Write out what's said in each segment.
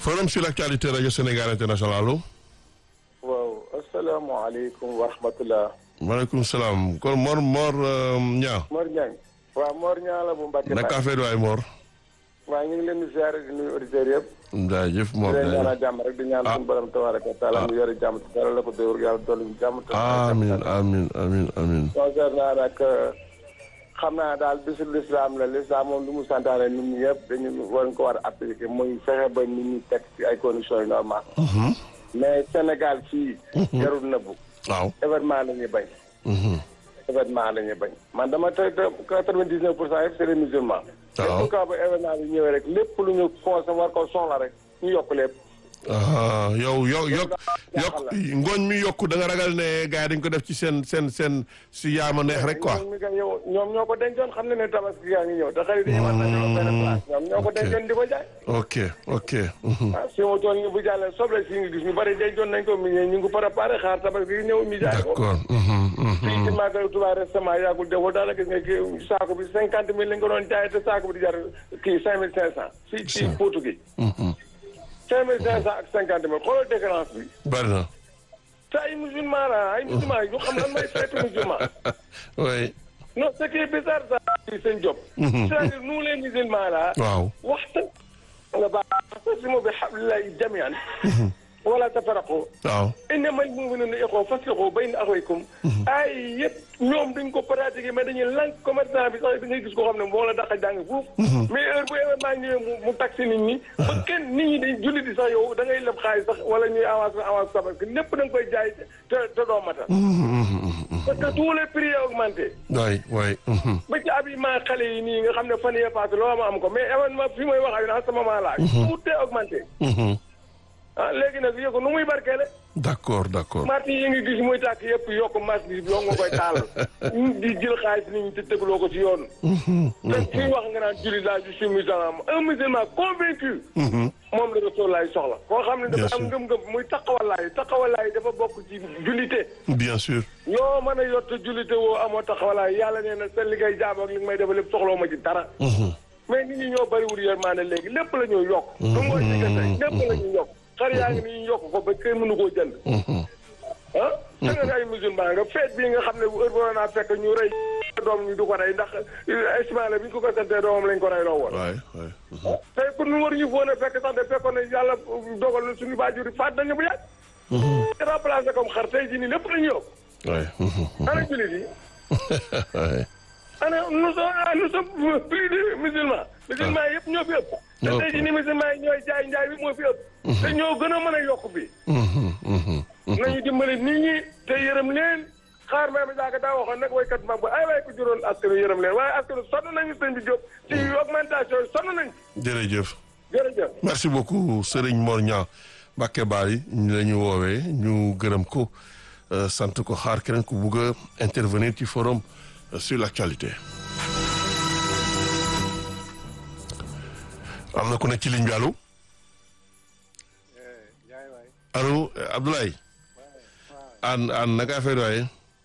forum sur l'actualité rajo Sénégal international allo. waaw asalaamaaleykum wa rahmatulah. maaleykum salaam kon Mor Mor Niang. Mor Niang. waaw Mor Niang la bu Mbacke. naka affaire waay Mor. waaw ñu ngi leen di ziare di nuyu auditeurs yëpp. jaajëf Mor di leen jaajëf ñaanal jàmm rek di ñaan suñu borom tabaraka wa taala mu yore jàmm te dara la ko dóor yàlla dolli ñu jàmm. te amiin amiin amiin amiin. concernant nag xam naa daal bisu lislaam la lislaam moom lu mu santaane nit ñi yëpp dañu war ko war a appliquer muy fexe ba nit ñi teg ci ay conditions yu normal mais Sénégal fii. jarul nëbbu. waaw. événement la ñuy bañ. événement la ñuy bañ man dama te te quatre-vingt-dix-neuf pour cent yëpp c'est des musulmans. waaw lépp ba événement bi ñëwee rek lépp lu ñu conseil war ko soxla rek ñu yokk lépp. ah yow yow yokk yokk ngooñ mi yokku da nga ragal ne gars yi dañ ko def ci seen seen seen si yaama neex rek quoi. ñoom mi nga yow ñoom ñoo ko dencoon xam ne ne tabaski yaa ngi ñëw te xarit yi man nañoo benn place ñoom ñoo ko dencoon di ko jaay. ok ok. mhm. ah si ma tool ñu bu jàllee soble si nga gis ñu bari dencoon nañ ko mi ñu ngi ko préparé xaar tabaski yi ñëw mi jaay ko. d'accord. mhm, mhm. fii ci Magal Touba récemment yàggul defoo daal gis nga kii saako bi cinquante mille lañ ko doon jaay te saako bi di jar kii cinq mille cinq cent. fii ci Potou gi. Mhm. cinq mille cinq cent ak cinquante mille xoolal différence bi. bari na. te ay musulman la ay musulman yu xam lan mooy feetu musulman. oui. non ce qui est bizarre ça ci seen job. c'est-à-dire nous les musulmans là. waaw. waxta nga baax wa'tasimu bi hablillahi jami'an. wala tafarraqu. waaw. innamal mu'minuna ikhwa faslihu bayna akhawaykum. ay yëpp ñoom dañ ko pratiquer mais dañuy lànk commerçant bi sax da ngay gis ko xam ne moo la dàq a jàng foofu. mais heure bu événement ñëwee mu mu taxi nit ñi. ba kenn nit ñi dañ julli di sax yow da ngay leb xaalis sax wala ñuy avance avance sax parce que lépp da nga koy jaay te te doo matal. parce que tous les prix ont augmenté. waay waay. mhm. ba ci habillement xale yi nii nga xam ne fan yee passé loo ma am ko mais événement fi may wax ak yéen à ce moment là. tout est augmenté. Mhm. ah léegi nag yëg ko nu muy barkeele. d'accord d'accord. marti yi ngi gis muy tàkk yëpp yokk marché bi yoo nga koy taal. di jël xaalis nit ñi te tegloo ko ci yoon. te fii wax nga naan jullit laa je suis musulman un musulman convaincu. moom la Rasul laay soxla. koo xam ne Bien dafa am sûr. ngëm-ngëm muy taxawalaay taxawalaay dafa bokk ci jullite. bien sûr. yoo mën a yott jullite woo amoo taxawalaay yàlla nee na sa li ngay jaam ak li nga may defal lépp soxloo ma ci dara. mais nit ñi ñoo bariwul yërmande léegi lépp la ñuy yokk. du mooy diggante lépp la ñuy yokk. xar yaa ngi nii ñu yokk ko ba kenn mënu koo jënd. ah. da nga ne ay musulman nga feet bii nga xam ne bu heure boo naa fekk ñu rey doom ñu du ko rey ndax Ismaïla bi ñu ko ko santee doomam lañ ko rey loo woon. waay waay. tey pour ñu war ñu foon a fekk sax de fekkoon ne yàlla dogal na suñu baajur yi faat nañu bu yàgg. remplacé comme xar tey jii nii lépp la ñu yokk. waay. ana jullit yi. waay. ana nous sommes ah, nous sommes plus de musulmans. musulmans yëpp ñoo fi ëpp. te Ñoo tey jii ni musulmans yi ñooy jaay njaay bi moo fi ëpp. te ñoo gën a mën a yokk bi. Mhm, mhm. nañu dimbali nit ñi te yërëm leen xaar maa mi daaka daa waxoon nag waykat mag ba ay waay ko juróon askan wi yërëm leen waaye askan wi sonn nañu sëñ bi jóg ci augmentation yi sonn nañ jërëjëf. jërëjëf. merci beaucoup Serigne Mor Niang Mbacke Bari ñu la ñu woowee ñu gërëm ko euh, sant ko xaar keneen ku bugg a intervenir ci forum euh, sur l'actualité. am na ku nekk ci ligne bi allo allo euh, Abdoulaye an an naka affaire waaye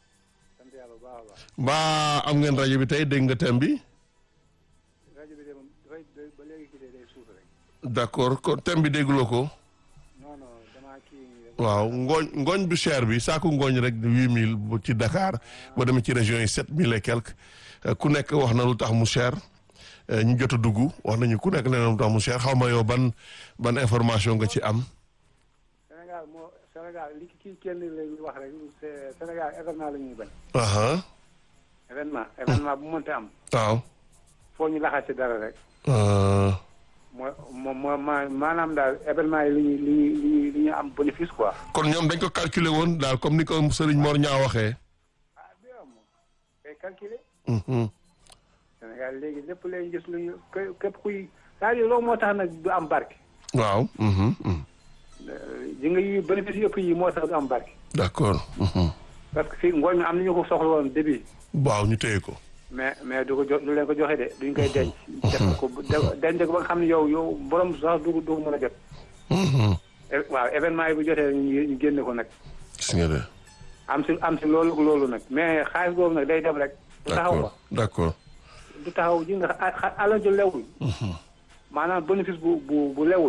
ba am ngeen rajo bi tey dégg nga thème bi rajo bi de moom dafay ba léegi kii day suuf rek d'accord kon thème bi dégguloo ko non non damaa kii nii rek waaw ngooñ ngooñ bu cher bi saaku ngooñ rek huit mille bu ci Dakar boo demee ci régions yi sept mille et quelque Euh, ku nekk wax na lu tax mu cher Euh, ñu jot a dugg wax nañu ku nekk nee na lu tax mu cher xaw ma yow ban ban information nga ci am. Sénégal moo Sénégal li kii kenn la ñuy wax rek c'est Sénégal événement la ñuy bañ aha événement événement bu mënta am waaw. foo ñu laxas ci dara rek Euh, moo moo moo ma maanaam daal événement yi li ñuy li ñuy li ñuy li ñuy am bénéfice quoi kon ñoom dañ ko calculer woon daal comme ni ko Serigne Mor Niang waxee. ah bi am day calculer Mhm. Sénégal léegi lépp lay gis lu ñu ké- képp kuy c'est-à-dire loolu moo tax nag du am barke waaw. mhm, mhm. ji nga yi bénéfice yëpp yi moo tax du am barke d'accord. mhm. parce que fii ngooñ mi am nañu ko soxla woon début waaw ñu téye ko. mais mais du ko jo du leen ko joxe de duñ koy denc. def ko bu de- denc ko ba nga xam ne yow yow borom sax du du ko mën a jot. Mhm. É- waaw événement yi bu jotee ñu ñu génne ko nag gis nga de. am si am si loolu ak loolu nag mais xaalis boobu nag day dem rek. du taxaw d'accord ba d'accord. du taxaw ji nga xa- xa- alal ju lewul. maanaam bénéfice bu bu bu lewul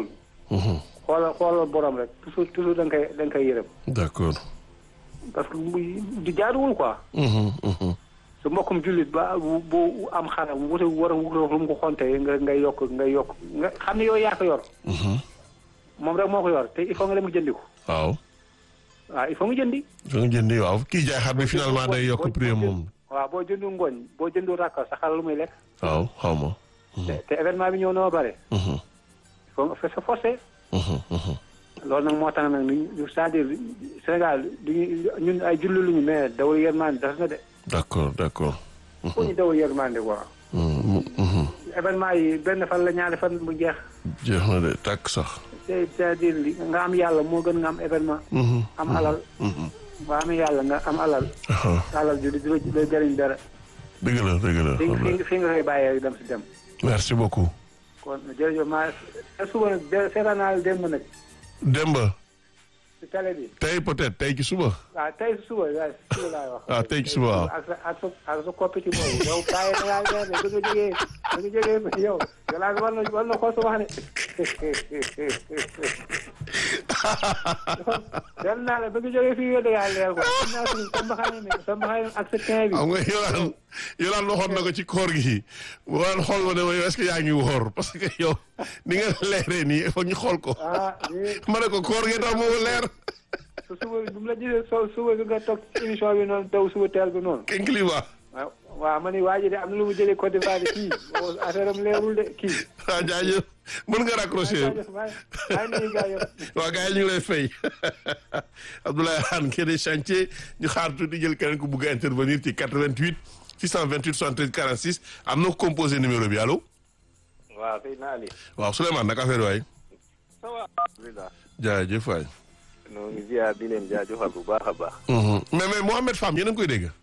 xoolal xoolal borom rek toujours toujours da nga koy da nga koy yërëm d'accord. parce que muy di jaaduwul quoi su mbokkum jullit ba bu bu am xanaa bu wute war a wut lu mu ko xonte nga ngay yokk ngay yokk nga xam ne yooyu yaa ko yor moom rek moo ko yor te il faut nga dem jëndi ko waaw. waaw il faut nga jëndi da nga jëndi waaw kii jaay xar bi finalement day yokk boo- prix boo moom. waaw boo jëndu ngooñ boo jëndu rakka sa xar lu muy lekk waaw xaw ma. te te événement bi ñëw na ba pare Mhm, il faut nga fa sa forcé mhm, mhm. loolu nag moo tax nag ñu c'est-à-dire Sénégal duñu ñun ay julli luñu mais dawal yërmande das na de d'accord d'accord. foo ñu dawal yërmande quoi Mhm, mhm. événement yi benn fan la ñaari fan mu jeex jeex na de tàkk sax. c'est- c'est-à-dire li nga am yàlla moo gën nga am événement Mhm, am alal mhm. boo amee yàlla nga am alal Aha, alal ji du la la jëriñ dara dëgg la dëgg la. fi xam fi na. fi nga koy bàyyee dem si dem merci beaucoup. kon jërëjëf maa te suba nag de seetaan naa la démb nag Demba si télé bi tey peut-être tey ci suba. waaw tey si suba waaw si suba laay wax Ah, tey ci suba, waaw. ak sa ak sa ak sa koppiti boobu yow kaay da ngaa leer de ba nga jógee ba nga jógee yow yow laa war na war na ko su wax ne dem naa la ba nga jógee fii yow da ngaa leer quoi xam naa suñu sa mbaxane mi sa mbaxane ak sa kin bi xam nga yolaan yolaan waxoon na ko ci koor gi waan xool ma ne ma yow est-ce que yaa ngi woor parce que yow ni nga leeree nii il faut ñu xool ko ah nii ma ne ko koor gi tax moo leer su suba bu mu la gisee so suba bi nga toog ci émission bi noonu daw suba teel bi noonu ken climat waaw waaw ma ni waa ji de am na lu mu jëlee Côte d'Ivoire de kii affaire am leerul de kii waaw jaajëf mën nga raccrocher jaajëf maa maa ngi nuyu gars yëpp waa gars yi ñu ngi lay fay Abdoulaye Hann kii des chantier ñu xaar tuuti jël keneen ku bugg a intervenir ci 88 628 73 46 am na ko composé numéro bi allo waaw sëy naa li waaw Souleymane nag affaire waay ça va alhamdulilah jaajëf waay noo ngi ziar di leen jaajëfal bu baax a baax mais mais Mohamed Fam yéen a ngi koy dégg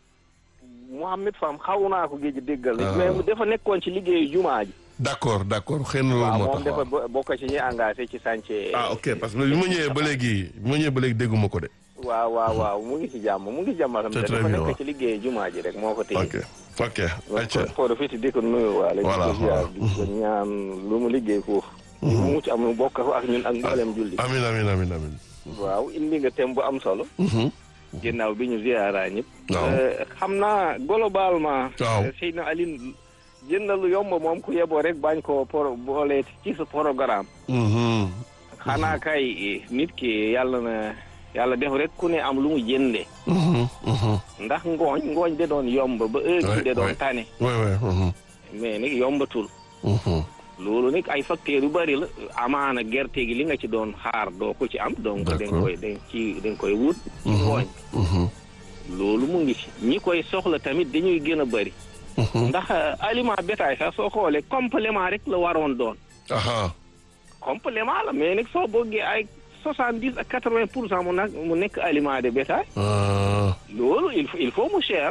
Mouhamed Fam xaw naa ko géej déggal Ah. mais mu dafa nekkoon ci liggéeyu jumaa ji d'accord d'accord xëy na loolu waaw moo moom tax dafa waaw. bo- bokk ci ñi engagé ci chantier ah ok parce que bi ma ñëwee ba léegi bi ma ñëwee ba léegi dégguma ko de waaw waaw waaw mu ngi ci jàmm mu ngi jàmmatam C'est te très dafa bien, nekk waaw. ci liggéeyu jumaa ji rek moo ko téye ok ok ayca ko profité di ko nuyu waale di Voilà, ko ziar voilà. di ko ñaan lu mu liggéey foofu mu mucc am mu bokk ko ak ñun ak mboolem julli amin amin amin amin waaw indi nga thème bu am solo Mhm. ginnaaw bi ñu ziara ñëpp waaw Euh, xam naa globalement Waaw. euh, Seydina Aline jënd lu yomb moom ku yeboo rek bañ ko por boole ci sa programme Mhm. xanaa kay eh, nit ki yàlla na yàlla def rek ku ne am lu mu jënde Mhm. Mhm. ndax ngooñ ngooñ de doon yomb ba heure Ouais, bi de doon ouais. tane ouais ouais mhm. mais nag yombatul Mhm. loolu nag ay facteurs yu bari la amaana gerte gi li nga ci doon xaar doo ko ci am donc da nga D'accord. koy da nga ci da nga koy wut ci Mhm. ngooñ Mhm. loolu mu ngi ci ñi koy soxla tamit dañuy gën a bari Mhm. ndax euh, aliment bétail sax soo xoolee complément rek la waroon doon aha complément la mais nag soo bëggee ay soixante dix ak quatre vingt pour cent mu nag mu nekk aliment de bétail Ah. loolu il faut il faut mu cher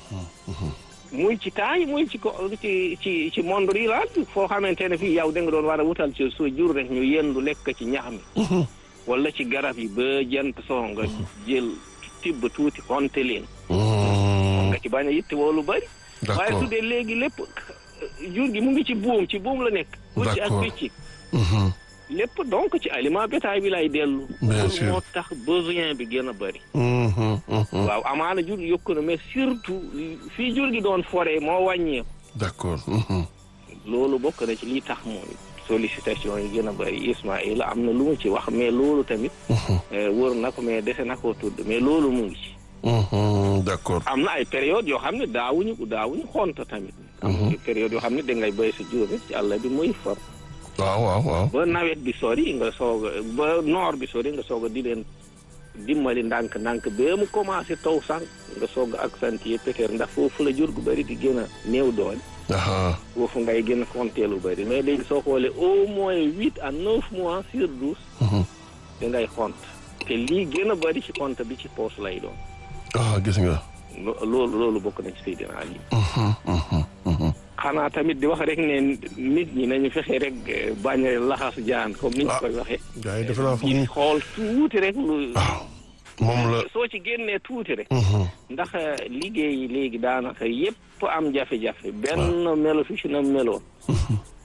muy ci taay muy ci ko ci ci ci monde rural bi foo xamante ne fii yow da nga doon war a wutal ci sa jur rek ñu yendu lekk ci ñax mi Mhm. wala ci garab yi ba jant soo nga jël tibb tuuti konte leen Mhm. nga ci bañ a yitte woo lu bëri waaye d'accord su dee léegi lépp jur gi mu ngi ci buum ci buum la nekk ci ak D'accord. picc Mhm. lépp donc ci aliment bétail bi lay dellu Bien pour sûr. moo tax besoin bi gën a bëri Mhm. Mhm. waaw amaana jur gi yokku na mais surtout fii jur gi doon foree moo wàññeeku d'accord Mhm. loolu bokk na ci lii tax mooy sollicitation yi gën a bëri Ismaïla am na lu mu ci wax mais loolu tamit Mhm. eh, wër na ko mais dese na koo tudd mais loolu mu ngi ci Mhm. d'accord am na ay période yoo xam ne daawuñu daawuñu xonta tamit am na ay période yoo xam ne dangay béy sa jur rek ci àll bi muy for waaw waaw waaw ba nawet bi sori nga soog a ba noor bi sori nga soog a di leen dimbali ndànk ndànk ba mu commencé taw sànq nga soog a accentuer peut-être ndax foofu la jur gu bëri di gën a néew doole aha foofu ngay gën a compter lu bëri mais léegi soo xoolee au moins huit à neuf mois sur douze Mhm. da ngay xont te lii gën a bëri ci compte bi ci poche lay doon ah gis nga lo- loolu loolu bokk na ci Seydina Ali Mhm. Mhm. Mhm. xanaa tamit di wax rek ne nit ñi nañu fexe rek eh, bañ a laxas jaan comme ni ñu Ah. koy waxee gars yi defe naa foog di ñu xool tuuti rek lu waaw moom la soo ci génnee tuuti rek Mhm. ndax liggéey yi léegi daanaka yépp am jafe-jafe benn melo fi ci na meloon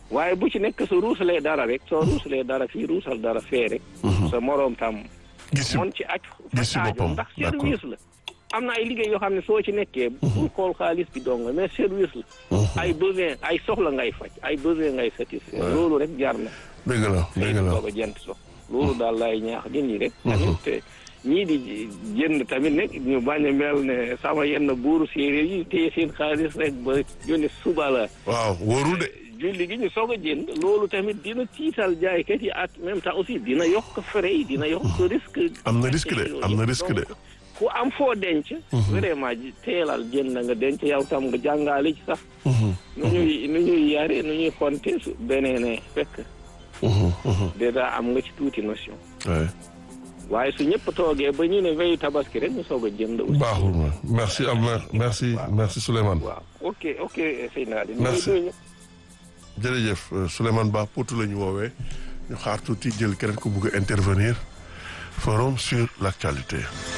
waaye bu ci nekk su ruusalee dara rek soo ruusalee dara fii ruusal dara fee rek sa moroom tam gis si mon ci aj gis si faj aajo boppam, ndax d'accord. service la am na ay liggéey yoo xam ne soo ci nekkee bul xool xaalis bi dong mais service la ay besoin ay soxla ngay faj ay besoin ngay satisfaire loolu rek jar na dëgg la dëgg la doog a jent so loolu daal lay ñaax nit ñi rek tamit te ñii di jënd tamit nag ñu bañ a mel ne sama yenn buuru séeréer yi téye seen xaalis rek ba yónni suba la waaw wóorul de julli gi ñu soog a jënd loolu tamit dina tiital jaaykat yi at même temps aussi dina yokk frais yi dina yokk risque am na risque de am na risque de Donc, ku am foo denc vraiment ji teelal jënd nga denc yow tam nga jàngaale ci sax nu ñuy nu ñuy yare nu ñuy xonte su beneenee fekk déjà am nga ci tuuti notion Ouais. waaye su ñëpp toogee ba ñu ne veyu tabaski rek ñu soog a jënd aussi baaxul ma merci Amar merci merci Souleymane waaw ok ok Seydina Ali Merci. nuyu jërëjëf euh, Souleymane Ba Poutou la ñu woowee ñu xaar tuuti jël keneen ku bugg a intervenir forum sur l'actualité